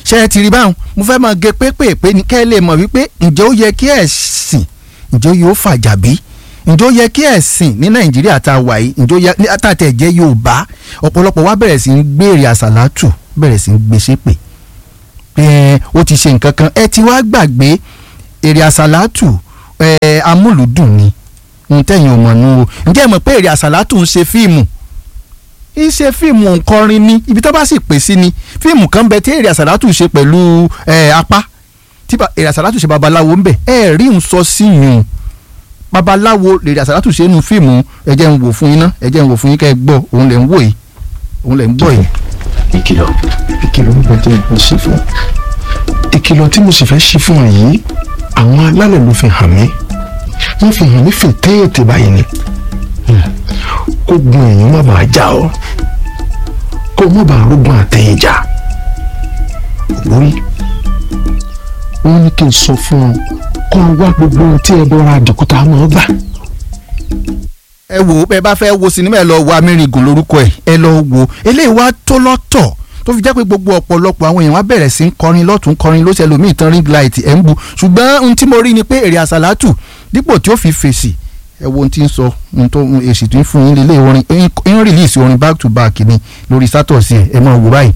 ṣé ẹ ti rí báwọn mo fẹ́ máa gé pépèpé ní kẹ́ ẹ lè mọ̀ wípé ǹjẹ́ ó yẹ kí ẹ̀sìn ǹjẹ́ yóò fàjà bí ǹjẹ́ ó yẹ kí ẹ̀sìn ní nàìjíríà tá a wà yìí ǹjẹ́ ó yẹ àtàtẹ̀ jẹ́ yorùbá ọ̀pọ̀lọpọ̀ wa bẹ̀rẹ̀ sí ń gbèrè àsàlátù bẹ̀rẹ̀ sí ń gbé ṣépè pé ó ti ṣe nǹkan kan ẹ ti wá gbàgbé èrè àsàlátù ẹ amúlùdùn ni ohun tẹ̀yìn ò mọ̀ nù o ǹjẹ́ ẹ mọ̀ pé èrè àsàlátù ń ṣe fíìmù iṣẹ́ fíìmù òǹkọrin ni ibi tó bá sì pè sí ni fíìmù kan bẹ tí èrè àsàlátù ṣe pẹ̀lú ẹ apá tí èrè àsàlátù ṣe babaláwo ń bẹ ẹ rí ń sọ sí yùn babaláwo èrè àsàlátù ṣe nu fíìmù ẹ jẹ́ ń wò fún yín ná ẹ jẹ́ ń wò fún yín kẹ́ ẹ gbọ́ òun lẹ̀ ń wò yìí òun lẹ̀ ń gbọ́ yìí. ìkìlọ̀ ìkìlọ̀ ń bẹ̀jẹ̀ ìbò sí fún ìkìlọ̀ tí mo sì fẹ́ ṣí fún ọ yìí àwọn alálẹ̀ ló fi hàn mí wọ́n fi hàn mí fi téètè báyìí ni kó gun èèyàn má bàa já ọ kó má bàa rógun àtẹ̀yìn já lórí wọ́n ní kí n sọ fún ọ kó o wá gbogbo ohun tí ẹ bọ́ra àdìkúta máa gbà ẹ wò ó bẹ́ẹ̀ bá fẹ́ wo sinimá ẹ lọ wo amẹ́rìngùn lórúkọ ẹ̀ ẹ lọ wo eléyìí wá tó lọ́tọ̀ tó fi jẹ́ pé gbogbo ọ̀pọ̀lọpọ̀ àwọn èèyàn wá bẹ̀rẹ̀ sí ń kọrin lọ́tún kọrin ló ṣẹlẹ̀ omi ìtàn ring light ẹ̀ ń bu ṣùgbọ́n ohun tí mo rí ni pé èrè àsàlátù dípò tí ó fi fèsì ẹ wo ohun tí ń sọ ohun tó èsì tó ń fún yín lélẹ̀ orin ń rìlíìsì orin back to back ni lórí sátọ̀sì ẹ̀ ẹ máa wò báyìí